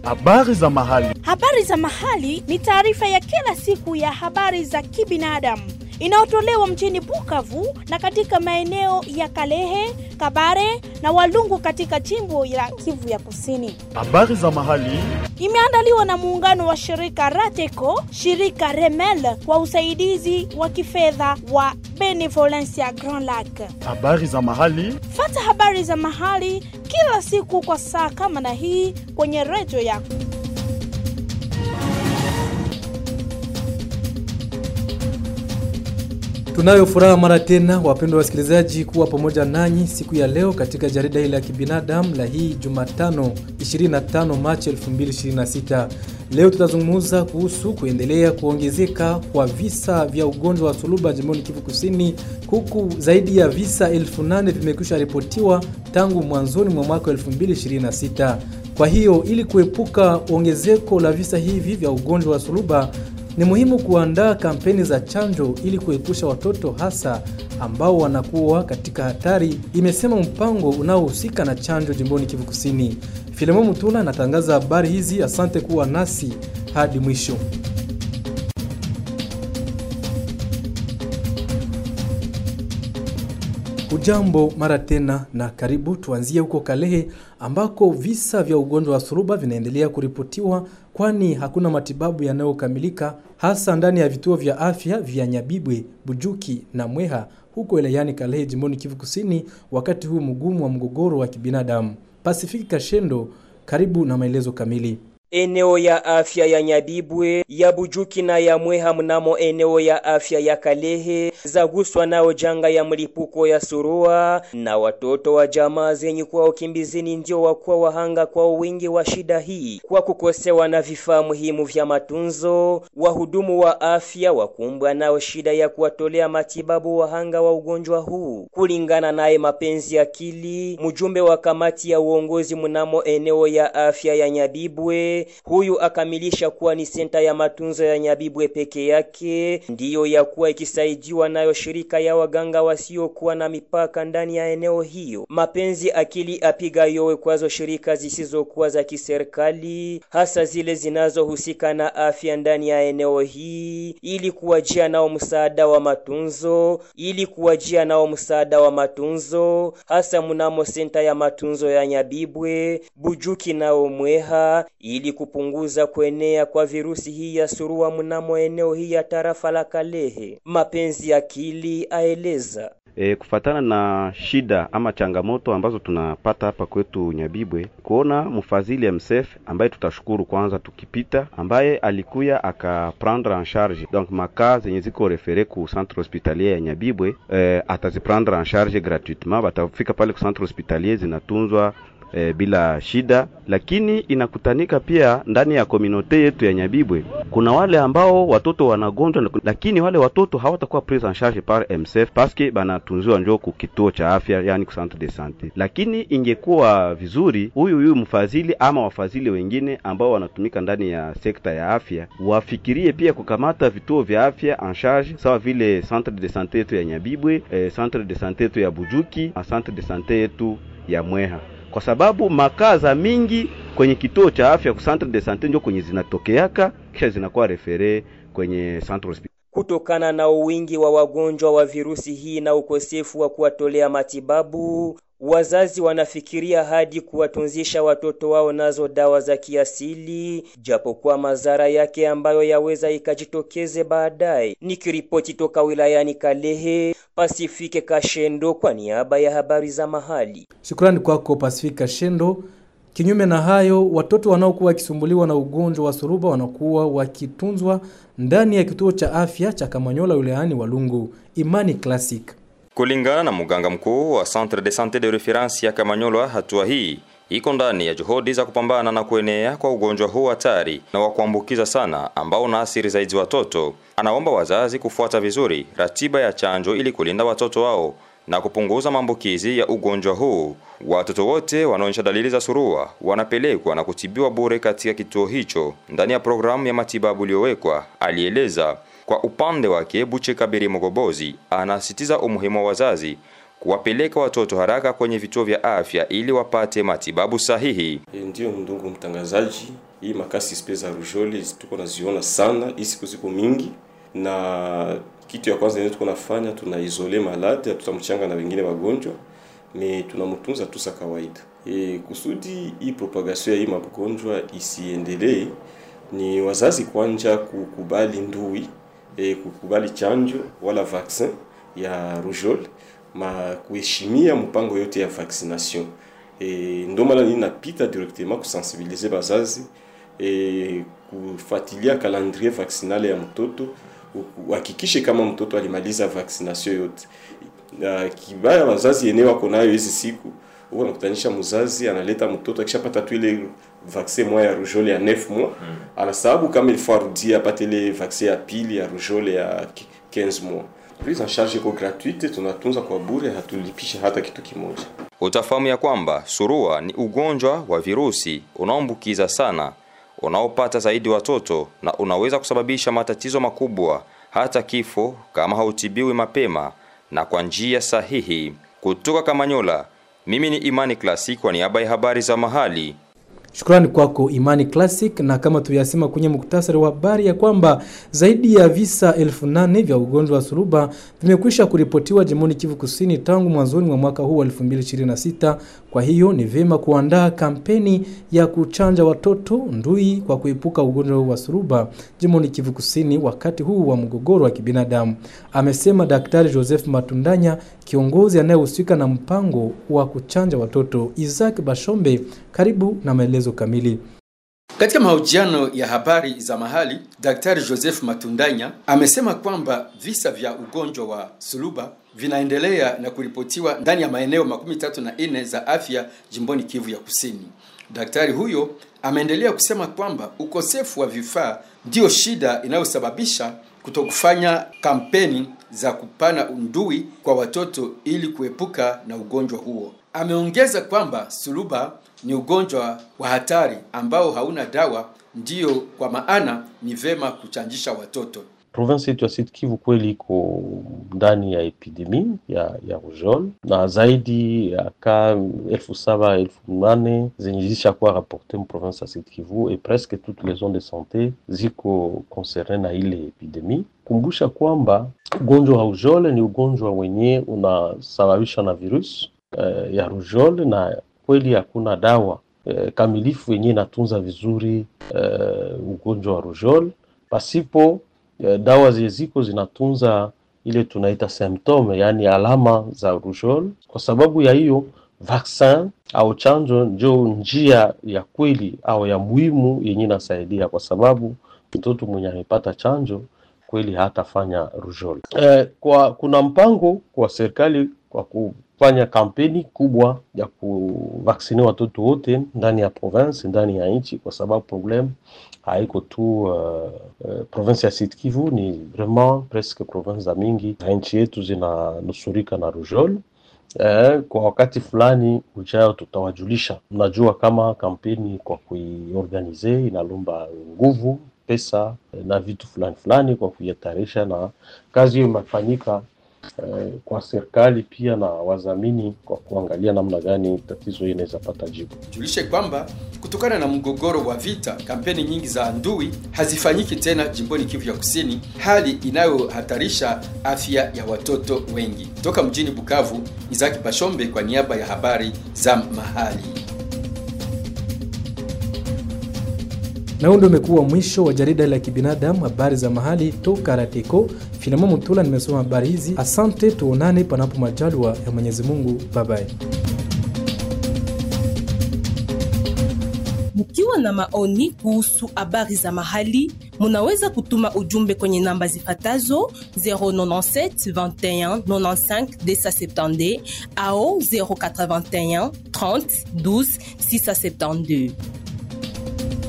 Habari za mahali. Habari za mahali ni taarifa ya kila siku ya habari za kibinadamu inayotolewa mjini Bukavu na katika maeneo ya Kalehe, Kabare na Walungu katika jimbo la Kivu ya Kusini. Habari za mahali. Imeandaliwa na muungano wa shirika Rateco, shirika Remel kwa usaidizi wa kifedha wa Benevolencia Grand Lac. Habari za mahali. Fata habari za mahali kila siku kwa saa kama na hii kwenye redio yako. Tunayo furaha mara tena, wapendwa wasikilizaji, kuwa pamoja nanyi siku ya leo katika jarida hili la kibinadamu la hii Jumatano 25 Machi 2026. Leo tutazungumza kuhusu kuendelea kuongezeka kwa visa vya ugonjwa wa suluba jimboni Kivu Kusini, huku zaidi ya visa elfu nane vimekwisha ripotiwa tangu mwanzoni mwa mwaka 2026. Kwa hiyo ili kuepuka ongezeko la visa hivi vya ugonjwa wa suluba ni muhimu kuandaa kampeni za chanjo ili kuepusha watoto hasa ambao wanakuwa katika hatari, imesema mpango unaohusika na chanjo jimboni Kivu Kusini. Filemo Mutula anatangaza habari hizi. Asante kuwa nasi hadi mwisho. Ujambo mara tena na karibu. Tuanzie huko Kalehe ambako visa vya ugonjwa wa suruba vinaendelea kuripotiwa, kwani hakuna matibabu yanayokamilika hasa ndani ya vituo vya afya vya Nyabibwe, Bujuki na Mweha huko wilayani Kalehe jimboni Kivu Kusini, wakati huu mgumu wa mgogoro wa kibinadamu. Pasifiki Kashendo, karibu na maelezo kamili. Eneo ya afya ya Nyabibwe, ya Bujuki na ya Mweha mnamo eneo ya afya ya Kalehe zaguswa nao janga ya mlipuko ya surua, na watoto wa jamaa zenye kuwa ukimbizini ndio wakuwa wahanga kwa wingi wa shida hii, kwa kukosewa na vifaa muhimu vya matunzo. Wahudumu wa afya wakumbwa nao shida ya kuwatolea matibabu wahanga wa ugonjwa huu. Kulingana naye Mapenzi Akili, mjumbe wa kamati ya uongozi mnamo eneo ya afya ya Nyabibwe huyu akamilisha kuwa ni senta ya matunzo ya Nyabibwe peke yake ndiyo ya kuwa ikisaidiwa nayo shirika ya waganga wasiokuwa na mipaka ndani ya eneo hiyo. Mapenzi Akili apiga yowe kwazo shirika zisizokuwa za kiserikali, hasa zile zinazohusika na afya ndani ya eneo hii, ili kuwajia nao msaada wa matunzo, ili kuwajia nao msaada wa matunzo, hasa mnamo senta ya matunzo ya Nyabibwe, Bujuki nao Mweha ili kupunguza kuenea kwa virusi hii ya surua mnamo eneo hii ya tarafa la Kalehe. Mapenzi Akili aeleza E, kufatana na shida ama changamoto ambazo tunapata hapa kwetu Nyabibwe, kuona mfadhili MSF ambaye tutashukuru kwanza tukipita, ambaye alikuya akaprendre en charge donc makaa zenye ziko refere ku centre hospitalier ya Nyabibwe, e, ataziprendre en charge gratuitement, batafika pale ku centre hospitalier zinatunzwa E, bila shida, lakini inakutanika pia ndani ya komunote yetu ya Nyabibwe kuna wale ambao watoto wanagonjwa, lakini wale watoto hawatakuwa prise en charge par MSF paske banatunziwa njoo ku kituo cha afya, yani ku centre de sante. Lakini ingekuwa vizuri huyu huyu mfadhili ama wafadhili wengine ambao wanatumika ndani ya sekta ya afya wafikirie pia kukamata vituo vya afya en charge, sawa vile centre de sante yetu ya Nyabibwe, e, centre de sante yetu ya Bujuki na centre de sante yetu ya Mweha kwa sababu makaza mingi kwenye kituo cha afya ku centre de sante ndio kwenye zinatokeaka kisha zinakuwa refere kwenye centre hospital. Kutokana na uwingi wa wagonjwa wa virusi hii na ukosefu wa kuwatolea matibabu, wazazi wanafikiria hadi kuwatunzisha watoto wao nazo dawa za kiasili, japokuwa madhara yake ambayo yaweza ikajitokeze baadaye. Nikiripoti toka wilayani Kalehe, Pasifike Kashendo kwa niaba ya habari za mahali. Shukrani kwako Pasifike Kashendo. Kinyume na hayo, watoto wanaokuwa wakisumbuliwa na ugonjwa wa suruba wanakuwa wakitunzwa ndani ya kituo cha afya cha Kamanyola wilayani Walungu. Imani Classic. Kulingana na mganga mkuu wa Centre de Sante de Reference ya Kamanyola, hatua hii iko ndani ya juhudi za kupambana na kuenea kwa ugonjwa huu hatari na wa kuambukiza sana ambao unaathiri zaidi watoto. Anaomba wazazi kufuata vizuri ratiba ya chanjo ili kulinda watoto wao na kupunguza maambukizi ya ugonjwa huu. Watoto wote wanaonyesha dalili za surua wanapelekwa na kutibiwa bure katika kituo hicho ndani ya programu ya matibabu iliyowekwa, alieleza. Kwa upande wake, Buche Kabiri Mogobozi anasisitiza umuhimu wa wazazi kuwapeleka watoto haraka kwenye vituo vya afya ili wapate matibabu sahihi. E, ndiyo ndugu mtangazaji, hii makasi spe za rujole tuko naziona sana, hii siku ziko mingi, na kitu ya kwanza yenye tuko nafanya tuna isole malade, tutamchanga na wengine wagonjwa me tunamtunza tu sa kawaida. E, kusudi hii propagation ya hii magonjwa isiendelee, ni wazazi kwanja kukubali ndui e, kukubali chanjo wala vaccin ya rougeole ma kuheshimia mpango yote ya vaccination e, ndio maana nini napita directement kusensibiliser bazazi e, kufuatilia calendrier vaccinale ya mtoto uhakikishe kama mtoto alimaliza vaccination yote. Na kibaya wazazi yenyewe wako nayo hizi siku huko nakutanisha mzazi analeta mtoto akishapata tu ile vaccin moja ya rougeole ya 9 mois mm. anasababu kama il faut arudia apate ile vaccin ya pili ya rougeole ya 15 mois. Prise en charge iko gratuite, tunatunza kwa bure, hatulipisha hata kitu kimoja. Utafahamu ya kwamba surua ni ugonjwa wa virusi unaoambukiza sana, unaopata zaidi watoto na unaweza kusababisha matatizo makubwa, hata kifo kama hautibiwi mapema na kwa njia sahihi. Kutoka Kamanyola, mimi ni Imani Classic kwa niaba ya habari za mahali. Shukrani kwako Imani Classic. Na kama tuyasema kwenye muktasari wa habari ya kwamba zaidi ya visa elfu nane vya ugonjwa wa suruba vimekwisha kuripotiwa jimboni Kivu Kusini tangu mwanzoni mwa mwaka huu wa 2026. Kwa hiyo ni vyema kuandaa kampeni ya kuchanja watoto ndui kwa kuepuka ugonjwa wa suruba jimboni Kivu Kusini wakati huu wa mgogoro wa kibinadamu, amesema Daktari Joseph Matundanya, kiongozi anayehusika na mpango wa kuchanja watoto. Isaac Bashombe, karibu na maelezo kamili. Katika mahojiano ya habari za mahali, Daktari Joseph Matundanya amesema kwamba visa vya ugonjwa wa suluba vinaendelea na kuripotiwa ndani ya maeneo makumi tatu na nne za afya jimboni Kivu ya Kusini. Daktari huyo ameendelea kusema kwamba ukosefu wa vifaa ndiyo shida inayosababisha kutokufanya kampeni za kupana undui kwa watoto ili kuepuka na ugonjwa huo. Ameongeza kwamba suluba ni ugonjwa wa hatari ambao hauna dawa, ndiyo kwa maana ni vema kuchanjisha watoto. Province yetu ya Sud Kivu kweli iko ndani ya epidemi ya ya rougeole na zaidi ya ka elfu saba elfu nane zenye zishakuwa rapporte mu province ya Sud Kivu et presque toutes les zones de santé ziko concerne na ile epidemi. Kumbusha kwamba ugonjwa wa rougeole ni ugonjwa wenye unasababishwa na virus uh, ya rougeole na kweli hakuna dawa uh, kamilifu yenye inatunza vizuri uh, ugonjwa wa rougeole pasipo dawa ziko zinatunza ile tunaita symptome, yaani alama za rougeole. Kwa sababu ya hiyo, vaccin au chanjo ndio njia ya kweli au ya muhimu yenye inasaidia, kwa sababu mtoto mwenye amepata chanjo kweli hatafanya rougeole. Eh, kwa kuna mpango kwa serikali kwa kufanya kampeni kubwa ya kuvaksini watoto wote ndani ya province, ndani ya nchi, kwa sababu problem haiko tu uh, uh, province ya Sud Kivu, ni vraiment presque province za mingi za nchi yetu zinanusurika na rougeole. Eh, kwa wakati fulani ujao tutawajulisha. Mnajua kama kampeni kwa kuiorganize inalomba nguvu, pesa na vitu fulani fulani kwa kuitayarisha, na kazi hiyo imefanyika eh, kwa serikali pia na wazamini kwa kuangalia namna gani tatizo hili inaweza pata jibu. Julishe kwamba kutokana na mgogoro wa vita, kampeni nyingi za ndui hazifanyiki tena jimboni Kivu ya Kusini, hali inayohatarisha afya ya watoto wengi. Toka mjini Bukavu, Izaki Bashombe kwa niaba ya habari za mahali. Na huo ndio umekuwa mwisho wa jarida la kibinadamu habari za mahali toka Rateko. Filemon Mutula nimesoma habari hizi. Asante, tuonane panapo majaliwa ya Mwenyezi Mungu. Bye bye. Mkiwa na maoni kuhusu habari za mahali, munaweza kutuma ujumbe kwenye namba zifatazo 097 21 95 270 au 081 30 12 672.